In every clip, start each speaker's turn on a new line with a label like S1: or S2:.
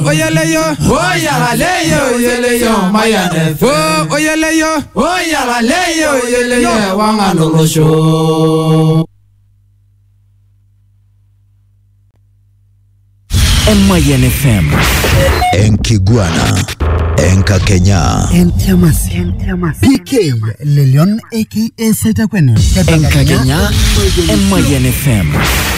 S1: oyeleyo
S2: oyagaleyo oyeleyo mayanefe
S1: o oyeleyo
S2: oyagaleyo oyeleyo wangalolosho
S3: Mayan FM.
S4: Enkiguana Enkakenya
S5: Entiamas. PK Lelion aka Saita Kwene.
S3: Enkakenya Mayan FM.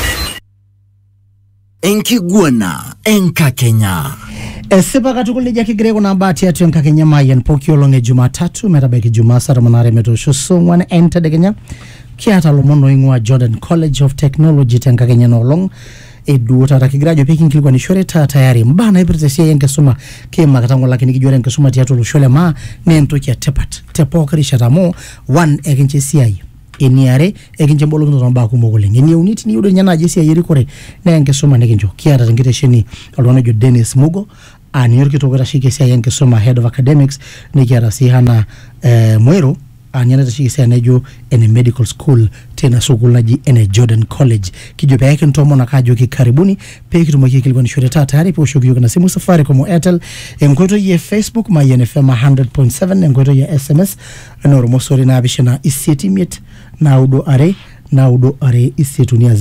S3: Enkiguana Enkakenya.
S5: esipa katukul nejia kigira kuna mbaa tiatua enkakenya mayian pooki olong e jumatatu metabaiki jumaa saa tomon aare metoosho saa ong'uan entedekenya kiata lomon oing'ua jordan college of technology tenkakenya enoolong eduo taata kigira ajo pekinkilikwanishore taa tayari mbaa naipirta esiai enkisuma kiimakita ng'olaki nikijo ore enkisuma tiatua olosho le maa naa entoki etipat te pooki rishata amu one ekincho esiai eniare ekincho embolokinoto ombaa kumok oleng enieuni tiniyieu doi ninye naaji esiai erikore naa enkisuma nikincho kiata tenkitesheni oltung'ani ojo dennis mugo aa ninye orkitok oitasheki esiai enkisuma head of academics nikiata sii hana eh, mwero aa ninye naitasheki esiai naijo ene medical school tina sukuul naji ene jordan college kijo pee kintomon ake ajoki karibuni pee kitumoki aikilikwanishore taa tayari pee oshoki yiok ina simu safaricom o airtel enkoitoi e facebook mayian fm 100.7 enkoitoi e sms ena ormosori naapishana isiet imiet naudo are naudo are isiet uni a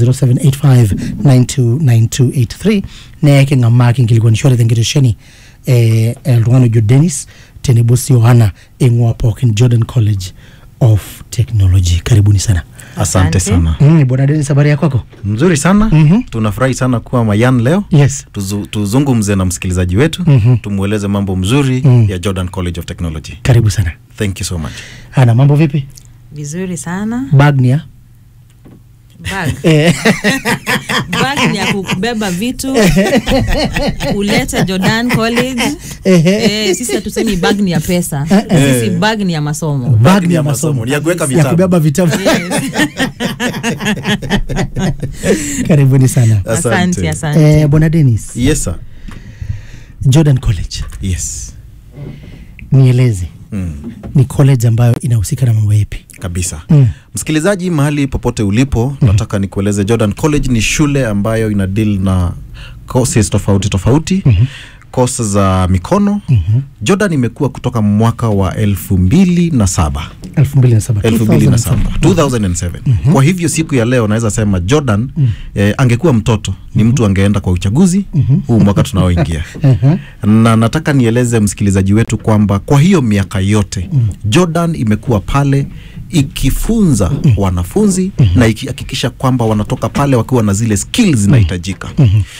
S5: 0785929283 nee king'amaa kinkilikwanishore tenkitesheni eh, oltung'ani ojo dennis tenebo sii ohana eing'ua pookin jordan college of technology karibuni sana
S6: Asante sana.
S5: mm, bwana dennis habari ya kwako
S6: Mzuri sana.
S5: Mhm.
S6: Tunafurahi sana kuwa Mayan leo.
S5: yes
S6: Tuzu, tuzungumze na msikilizaji wetu
S5: Mhm.
S6: tumweleze mambo mzuri
S5: Mm.
S6: ya Jordan College of Technology.
S5: karibu sana
S6: Thank you so much.
S5: hana mambo vipi
S7: vizuri sana
S5: bagnia
S7: bag
S5: eh,
S7: bag ni ya kubeba vitu ulete jordan college eh, sisi hatusemi bag ni ya pesa sisi bag ni ya masomo
S5: bag
S6: ni
S5: ni
S6: ya
S5: ya
S6: masomo,
S5: masomo
S6: ni ya kuweka
S5: ya
S6: vitabu.
S5: kubeba vitabu
S7: yes.
S5: karibuni sana
S7: asante asante
S5: eh, bwana dennis
S6: Yes sir.
S5: jordan college
S6: Yes.
S5: nieleze
S6: Mm.
S5: ni college ambayo inahusika na mambo yepi
S6: Kabisa.
S5: Mm.
S6: Msikilizaji mahali popote ulipo, nataka nikueleze Jordan College ni shule ambayo ina deal na courses tofauti tofauti. Course za mikono. Jordan imekuwa kutoka mwaka wa elfu mbili na saba
S5: 2007
S6: 2007 2007 kwa hivyo siku ya leo naweza sema jordan eh, angekuwa mtoto ni mtu angeenda kwa uchaguzi huu mwaka tunaoingia na nataka nieleze msikilizaji wetu kwamba kwa hiyo miaka yote jordan imekuwa pale ikifunza wanafunzi na ikihakikisha kwamba wanatoka pale wakiwa na zile skills zinahitajika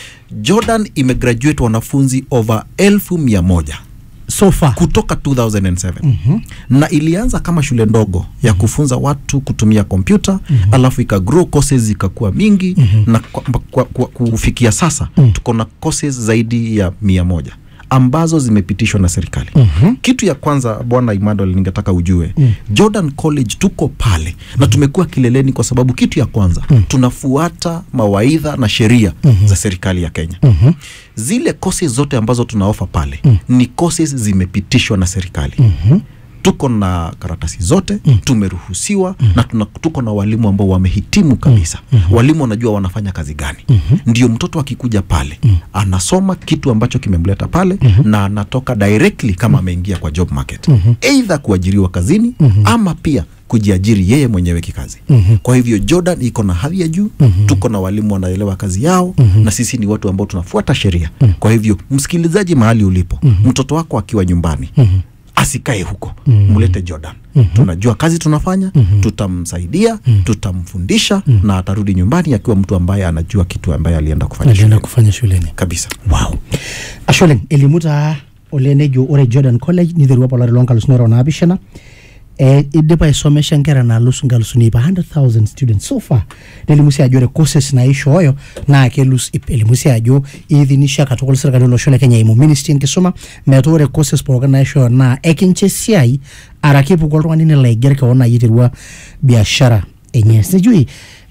S6: jordan imegraduate wanafunzi over elfu mia moja
S5: so far
S6: kutoka 2007 mm-hmm. na ilianza kama shule ndogo ya kufunza watu kutumia kompyuta mm-hmm. alafu ikagrow courses zikakuwa mingi mm-hmm. na kwa, kwa, kwa, kufikia sasa mm-hmm. tuko na courses zaidi ya mia moja ambazo zimepitishwa na serikali mm-hmm. kitu ya kwanza bwana Emmanuel ningetaka ujue mm. Jordan College tuko pale mm. na tumekuwa kileleni kwa sababu kitu ya kwanza mm. tunafuata mawaidha na sheria mm-hmm. za serikali ya Kenya mm-hmm. zile courses zote ambazo tunaofa pale mm. ni courses zimepitishwa na serikali mm-hmm tuko na karatasi zote mm. tumeruhusiwa mm. na tuna, tuko na walimu ambao wamehitimu kabisa mm. walimu wanajua wanafanya kazi gani mm-hmm. ndio mtoto akikuja pale mm. anasoma kitu ambacho kimemleta pale mm-hmm. na anatoka directly kama ameingia kwa job market mm-hmm. eidha kuajiriwa kazini mm-hmm. ama pia kujiajiri yeye mwenyewe kikazi mm-hmm. kwa hivyo jordan iko na hadhi ya juu mm-hmm. tuko na walimu wanaelewa kazi yao mm-hmm. na sisi ni watu ambao tunafuata sheria mm-hmm. kwa hivyo msikilizaji mahali ulipo mm-hmm. mtoto wako akiwa nyumbani mm-hmm asikae huko mm. mlete jordan mm-hmm. tunajua kazi tunafanya mm-hmm. tutamsaidia mm-hmm. tutamfundisha mm-hmm. na atarudi nyumbani akiwa mtu ambaye anajua kitu ambaye alienda kufanya
S5: alienda
S6: shuleni.
S5: kufanya shuleni
S6: kabisa
S5: wow asholeng elimu taa ole nejo ore jordan college niterua apa olari loonkalusuni are onaapishana eh, idipa aisomesha nkera naalus nkalusuni ipa 100000 students so far nelimu sii ajo ore courses naishooyo naa kelus ip elimu sii ajo iidhinisha katukul sirkali olosho le kenya eimu ministry enkisuma metaa ore courses pookin naishooyo naa ekincho esiai araki epuku oltung'ani nelo aiger kewon naaji aiterua biashara enye sijui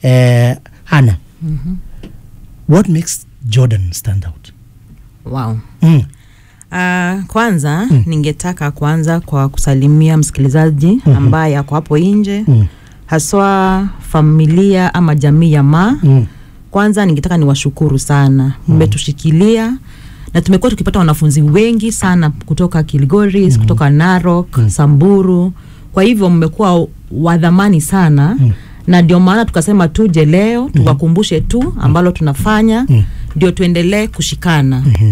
S5: eh, hana what makes jordan stand out
S7: wow
S5: mm.
S7: Uh, kwanza mm. ningetaka kuanza kwa kusalimia msikilizaji mm-hmm. ambaye ako hapo nje mm. haswa familia ama jamii ya ma
S5: Mm.
S7: kwanza ningetaka niwashukuru sana mmetushikilia na tumekuwa tukipata wanafunzi wengi sana kutoka Kilgoris mm. kutoka Narok mm. Samburu. Kwa hivyo mmekuwa wadhamani sana mm. na ndio maana tukasema tuje leo tuwakumbushe tu ambalo tunafanya ndio tuendelee kushikana mm-hmm.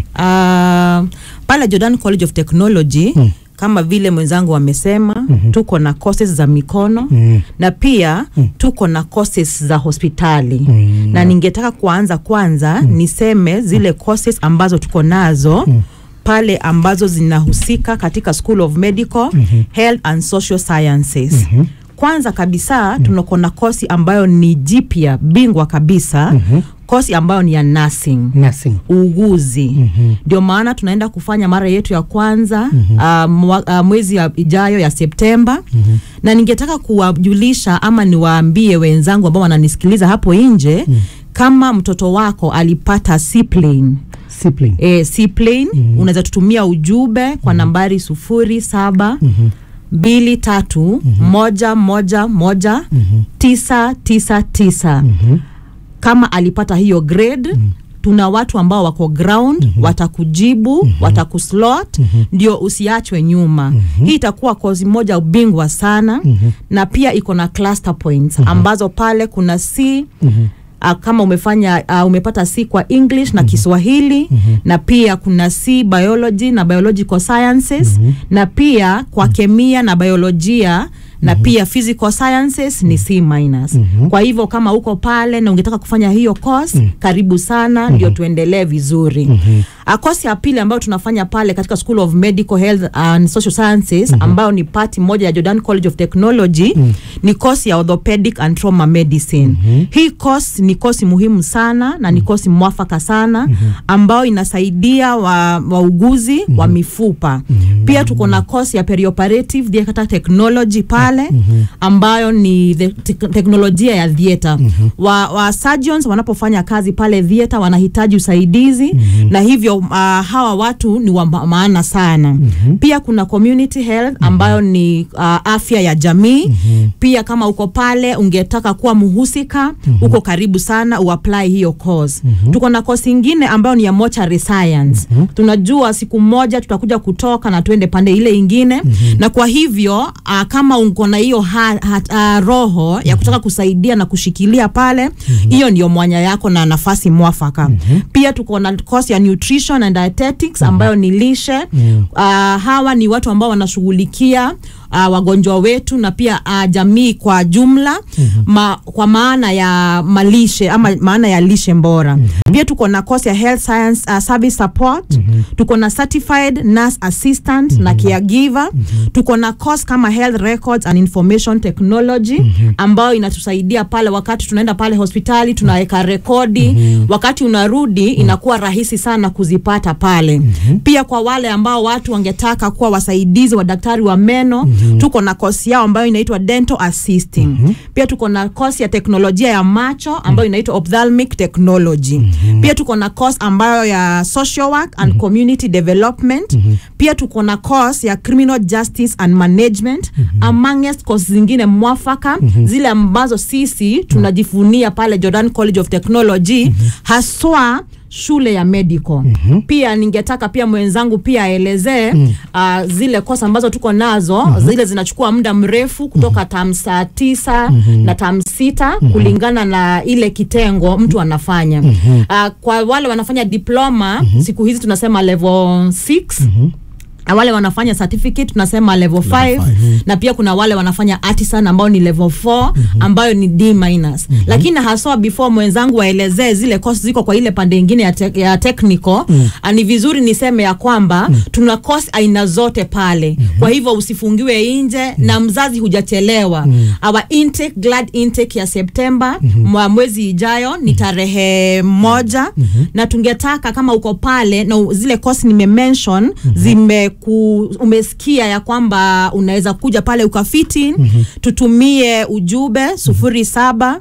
S7: uh, pale Jordan College of Technology mm kama vile mwenzangu amesema mm-hmm. tuko na courses za mikono mm-hmm. na pia mm-hmm. tuko na courses za hospitali mm-hmm. na ningetaka kuanza kwanza mm-hmm. niseme zile courses ambazo tuko nazo mm-hmm pale ambazo zinahusika katika School of Medical mm-hmm. Health and Social Sciences mm-hmm. Kwanza kabisa mm-hmm. tunako na kosi ambayo ni jipya bingwa kabisa mm-hmm. kosi ambayo ni ya nursing
S5: nursing
S7: uuguzi ndio mm-hmm. maana tunaenda kufanya mara yetu ya kwanza mm-hmm. uh, mwa, uh, mwezi ya ijayo ya Septemba mm-hmm. na ningetaka kuwajulisha ama niwaambie wenzangu ambao wananisikiliza hapo nje mm-hmm. kama mtoto wako alipata seaplane
S5: sibling
S7: e, seaplane mm-hmm. unaweza tutumia ujumbe kwa nambari sufuri saba mm-hmm mbili tatu mm-hmm. moja moja moja mm-hmm. tisa tisa tisa mm-hmm. kama alipata hiyo grade mm-hmm tuna watu ambao wako ground mm-hmm. watakujibu mm-hmm. watakuslot mm-hmm. ndio usiachwe nyuma mm-hmm. hii itakuwa kozi moja ubingwa sana mm-hmm. na pia iko na cluster points mm-hmm. ambazo pale kuna c mm-hmm uh, kama umefanya uh, umepata C kwa English na Kiswahili mm-hmm. na pia kuna C biology na biological sciences mm-hmm. na pia kwa kemia na biolojia na mm-hmm. pia physical sciences ni C minus. Mm-hmm. Kwa hivyo kama uko pale na ungetaka kufanya hiyo course mm-hmm. karibu sana mm-hmm. ndio tuendelee vizuri. Mm-hmm. Uh, course ya pili ambayo tunafanya pale katika School of Medical Health and Social Sciences mm-hmm. ambayo ni pati moja ya Jordan College of Technology mm-hmm. ni course ya orthopedic and trauma medicine. Mm-hmm. Hii course ni kosi muhimu sana na ni kosi mwafaka sana mm-hmm. ambayo inasaidia wa, wauguzi mm-hmm. wa mifupa mm-hmm. pia tuko na kosi ya perioperative theatre technology pale mm-hmm. ambayo ni the, te teknolojia ya theatre mm-hmm. wa, wa surgeons wanapofanya kazi pale theatre wanahitaji usaidizi mm-hmm. na hivyo uh, hawa watu ni wa ma- maana sana mm-hmm. pia kuna community health ambayo mm-hmm. ni uh, afya ya jamii mm-hmm. pia kama uko pale ungetaka kuwa mhusika mm-hmm. uko karibu sana uapply hiyo course mm-hmm. tuko na course ingine ambayo ni ya mortuary science mm-hmm. tunajua siku moja tutakuja kutoka na tuende pande ile ingine mm-hmm. na kwa hivyo uh, kama uko na hiyo ha, ha, uh, roho mm-hmm. ya kutaka kusaidia na kushikilia pale hiyo mm-hmm. ndio mwanya yako na nafasi mwafaka mm-hmm. pia tuko na course ya nutrition and dietetics ambayo ni lishe mm-hmm. uh, hawa ni watu ambao wanashughulikia uh, wagonjwa wetu na pia uh, jamii kwa jumla mm-hmm. ma, kwa maana ya malishe ama maana ya lishe bora mm-hmm. pia tuko na course ya health science uh, service support mm-hmm. tuko na certified nurse assistant mm-hmm. na caregiver mm-hmm. tuko na course kama health records and information technology mm-hmm. ambayo inatusaidia pale wakati tunaenda pale hospitali tunaweka rekodi mm-hmm. wakati unarudi mm-hmm. inakuwa rahisi sana kuzipata pale mm-hmm. pia kwa wale ambao watu wangetaka kuwa wasaidizi wa daktari wa meno mm-hmm. tuko na kosi yao ambayo inaitwa dental assisting mm-hmm. pia tuko na kosi ya teknolojia ya macho ambayo inaitwa ophthalmic technology mm-hmm. pia tuko na course ambayo ya social work and mm-hmm. community development mm-hmm. pia tuko na course ya criminal justice and management mm-hmm. amongst course zingine mwafaka mm-hmm. zile ambazo sisi tunajifunia pale Jordan College of Technology mm-hmm. haswa shule ya medical mm-hmm. pia ningetaka pia mwenzangu pia aelezee mm-hmm. uh, zile kosa ambazo tuko nazo mm-hmm. zile zinachukua muda mrefu kutoka mm-hmm. tam saa tisa mm-hmm. na tam sita mm-hmm. kulingana na ile kitengo mtu anafanya mm-hmm. uh, kwa wale wanafanya diploma mm-hmm. siku hizi tunasema level 6 mm-hmm na wale wanafanya certificate tunasema level 5 na pia kuna wale wanafanya artisan ambao ni level 4 ambayo ni D minus lakini haswa before mwenzangu waelezee zile course ziko kwa ile pande ingine ya, te ya technical ah, ni vizuri niseme ya kwamba tuna course aina zote pale kwa hivyo usifungiwe nje na mzazi hujachelewa our intake glad intake ya September mwa mwezi ijayo ni tarehe moja na tungetaka kama uko pale na u- zile course nimemention zime ku, umesikia ya kwamba unaweza kuja pale ukafiti mm-hmm. tutumie ujumbe sufuri saba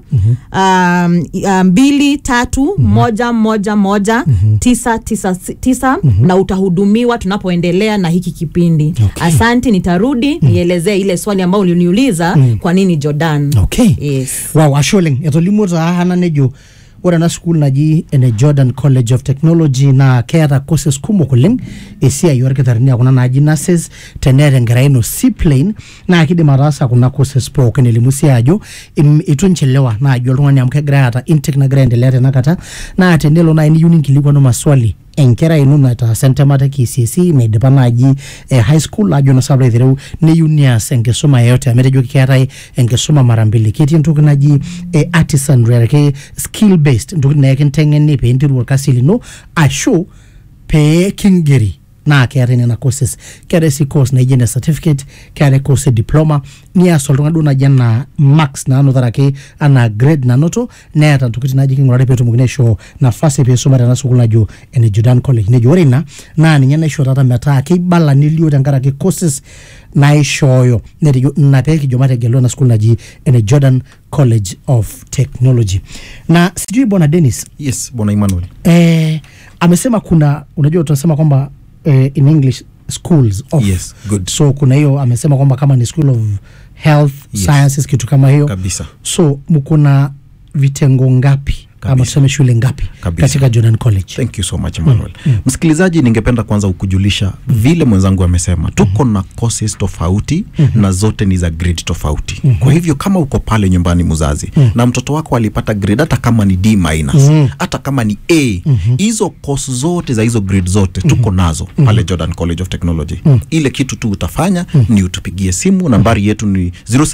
S7: um, uh, mbili tatu moja moja moja tisa tisa tisa na utahudumiwa tunapoendelea na hiki kipindi
S5: Okay.
S7: asanti nitarudi nielezee ile swali ambayo uliniuliza kwa nini jordan
S5: okay
S7: yes
S5: wow asholeng etolimuo taa hana nejo ore ena sukuul naji ene jordan college of technology naa keeta courses kumok oleng esiai orkitarrini a kuna naaji nurses teneeta enkerai ino seaplane naa kidim ataasa kuna courses pookin elimu sii ajo im- itu nchelewa naaji oltung'ani amu kegira aata intake nagira aendelea tenakata naa tenelo naaji niyieu ninkilikwanu maswali enkerai ino nataasa entemata e KCSE naidipa naaji eh, high school ajo na sababu aitereu neyieu neas enkisuma yeyote amu etejo keetae enkisuma mara mbili ketii entoki naji eh, artisan ake skill based ntokitin naa ekinteng'eni pee interu orkasi lino ashu pee kingeri naa keetae nena courses keetae sii course naijo ene certificate keetae course e diploma nias oltung'ani duo naji enaa max naanotaraki anaa grade nanoto neeta ntokitin naji king'urari peetumokini aishoo nafasi peisuma tena sukuul najo ene Jordan college nejo ore ina naa ninye naisho taata metaa keibala nelio tenkaraki courses naishooyo netejo ina peekijo mategelu ena sukuul naji ene Jordan college of technology na sijui bwana Dennis
S6: yes bwana emmanuel
S5: eh, amesema kuna unajua tunasema kwamba eh, in english schools of
S6: Yes, good.
S5: so kuna hiyo amesema kwamba kama ni school of health
S6: Yes.
S5: sciences kitu kama hiyo
S6: kabisa
S5: so mkuna vitengo ngapi ama
S6: Kabisa.
S5: tuseme shule ngapi
S6: Kabisa.
S5: katika jordan college
S6: thank you so much emmanuel msikilizaji ningependa kwanza kukujulisha vile mwenzangu amesema tuko na courses tofauti na zote ni za grade tofauti kwa hivyo kama uko pale nyumbani mzazi na mtoto wako alipata grade hata kama ni d minus hata kama ni a hizo course zote za hizo grade zote tuko nazo pale jordan college of technology ile kitu tu utafanya ni utupigie simu nambari yetu ni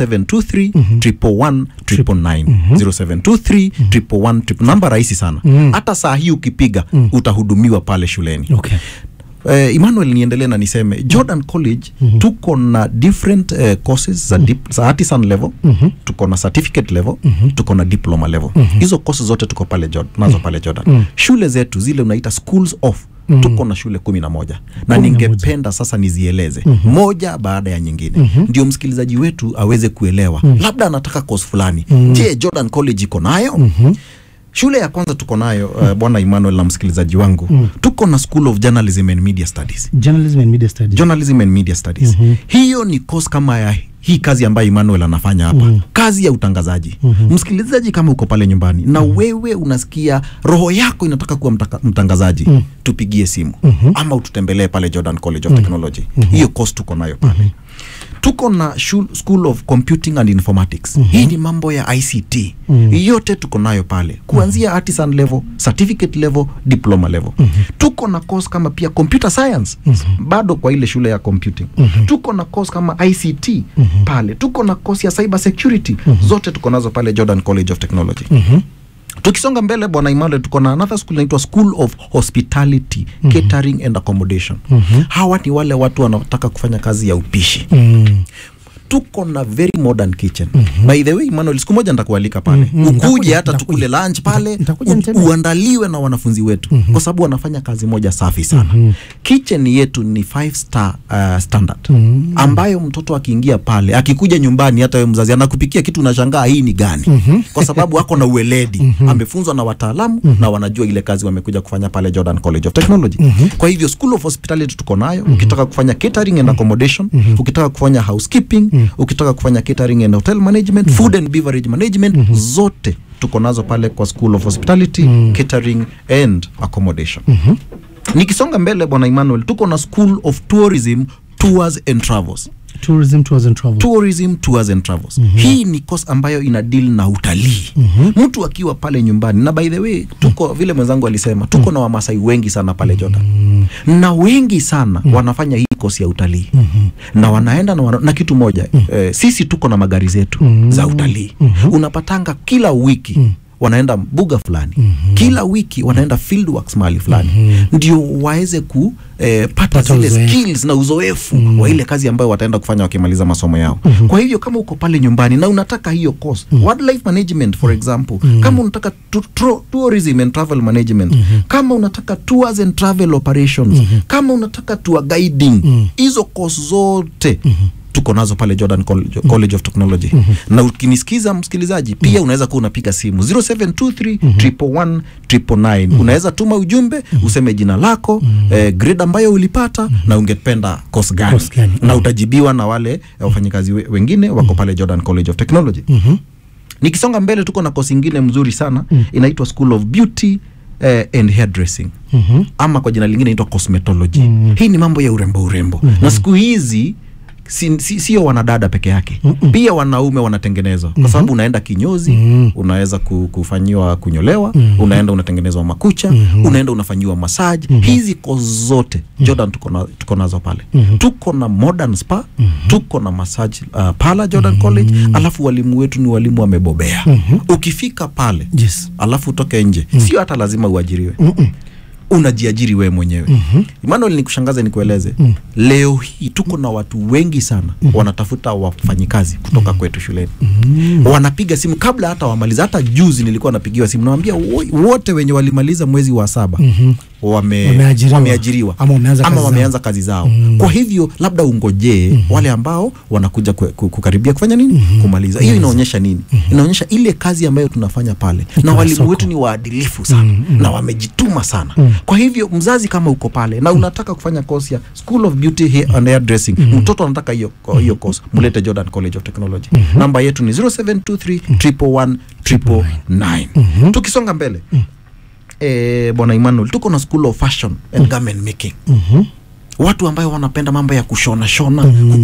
S6: 0723 111 999 0723 111 namba rahisi sana hata saa hii ukipiga utahudumiwa pale shuleni
S5: okay
S6: eh, Emmanuel niendelee na niseme Jordan College tuko na different eh, courses za, dip, za artisan level tuko na certificate level tuko na diploma level hizo courses zote tuko pale Jordan, nazo pale Jordan shule zetu zile unaita schools of tuko na shule kumi na moja na
S5: Kumi na moja.
S6: ningependa sasa nizieleze moja baada ya nyingine ndio msikilizaji wetu aweze kuelewa labda anataka course fulani je Jordan College iko nayo shule ya kwanza tuko nayo uh, bwana Emmanuel na msikilizaji wangu tuko na School of Journalism and Media Studies
S5: journalism and media studies
S6: journalism and media studies hiyo ni course kama ya hii kazi ambayo Emmanuel anafanya hapa kazi ya utangazaji msikilizaji kama uko pale nyumbani na wewe unasikia roho yako inataka kuwa mtaka, mtangazaji tupigie simu ama ututembelee pale Jordan College of Technology hiyo course tuko nayo pale tuko na shul, school of computing and informatics hii ni mambo ya ict yote tuko nayo pale kuanzia artisan level certificate level diploma level tuko na course kama pia computer science bado kwa ile shule ya computing tuko na course kama ict pale tuko na course ya cyber security zote tuko nazo pale jordan college of technology tukisonga mbele bwana Emmanuel tuko na another school inaitwa school of hospitality catering and accommodation hawa ni wale watu wanataka kufanya kazi ya upishi
S5: mm.
S6: tuko na very modern kitchen by the way Emmanuel siku moja nitakualika pale
S5: Mhm.
S6: ukuje
S5: Nitakuja,
S6: hata
S5: nitakuja.
S6: tukule lunch pale
S5: Nitakuja
S6: u-
S5: nitembee.
S6: uandaliwe na wanafunzi wetu kwa sababu wanafanya kazi moja safi sana kitchen yetu ni five star uh, standard ambayo mtoto akiingia pale akikuja nyumbani hata wewe mzazi anakupikia kitu unashangaa hii ni gani kwa sababu ako na ueledi amefunzwa na wataalamu na wanajua ile kazi wamekuja kufanya pale Jordan College of Technology kwa hivyo school of hospitality tuko nayo ukitaka kufanya catering and accommodation ukitaka kufanya housekeeping ukitaka kufanya catering and hotel management food and beverage management zote tuko nazo pale kwa school of hospitality catering and accommodation nikisonga mbele bwana Emmanuel tuko na school of tourism tours and travels
S5: tourism tours and travel
S6: tourism tours and travels hii ni course ambayo ina deal na utalii mtu akiwa pale nyumbani na by the way tuko vile mwenzangu alisema tuko na wamasai wengi sana pale Jordan na wengi sana wanafanya hii course ya utalii na wanaenda na, wana, na kitu moja eh, sisi tuko na magari zetu za utalii unapatanga kila wiki wanaenda mbuga fulani kila wiki wanaenda fieldworks mahali fulani ndio waweze ku eh, pata
S5: Pata
S6: zile
S5: uzoefu.
S6: skills na uzoefu wa ile kazi ambayo wataenda kufanya wakimaliza masomo yao kwa hivyo kama uko pale nyumbani na unataka hiyo course wildlife management for example kama unataka tu, tro, tourism and travel management kama unataka tours and travel operations kama unataka tour guiding hizo course zote tuko nazo pale Jordan College, College of Technology na ukinisikiza msikilizaji pia unaweza kuwa unapiga simu 0723 111 999 unaweza tuma ujumbe useme jina lako eh, grade ambayo ulipata na ungependa course gani
S5: Course gani.
S6: na utajibiwa na wale eh, wafanyikazi we- wengine wako pale Jordan College of Technology nikisonga mbele tuko na kosi ingine mzuri sana inaitwa school of beauty eh, and hairdressing
S5: Mhm.
S6: ama kwa jina lingine inaitwa cosmetology hii ni mambo ya urembo urembo na siku hizi si, si, sio wanadada peke yake pia wanaume wanatengenezwa kwa sababu unaenda kinyozi unaweza ku, kufanyiwa kunyolewa unaenda unatengenezwa makucha unaenda unafanyiwa masaji hizi ko zote jordan tuko na- tuko nazo pale tuko na modern spa tuko na massage uh, pala jordan college alafu walimu wetu ni walimu wamebobea ukifika pale
S5: Yes.
S6: alafu utoke nje sio hata lazima uajiriwe unajiajiri wewe mwenyewe mm-hmm. Emmanuel, nikushangaze nikueleze mm. leo hii tuko na watu wengi sana mm-hmm. wanatafuta wafanyikazi kutoka mm-hmm. kwetu shuleni mm-hmm. wanapiga simu kabla hata wamaliza. Hata juzi nilikuwa napigiwa simu nawambia wote wenye walimaliza mwezi wa saba mm-hmm. wame,
S5: Wameajiriwa.
S6: wameajiriwa
S5: Ama wameanza
S6: ama
S5: kazi zao.
S6: wameanza kazi zao mm-hmm. kwa hivyo labda ungojee mm-hmm. wale ambao wanakuja kwe- ku- kukaribia kufanya nini mm-hmm. kumaliza. Hiyo inaonyesha nini? mm-hmm. inaonyesha ile kazi ambayo tunafanya pale, na
S5: Iko na
S6: walimu
S5: soko.
S6: wetu ni waadilifu sana mm-hmm. na wamejituma sana mm-hmm. kwa hivyo mzazi kama uko pale na unataka kufanya course ya School of Beauty Hair and Hair Dressing mm-hmm. mtoto anataka hiyo hiyo course mlete Jordan College of Technology mm-hmm. namba yetu ni 0723 111 999 tukisonga mbele eh, bwana Emmanuel tuko na School of Fashion and Garment Making watu ambayo wanapenda mambo ya kushona shona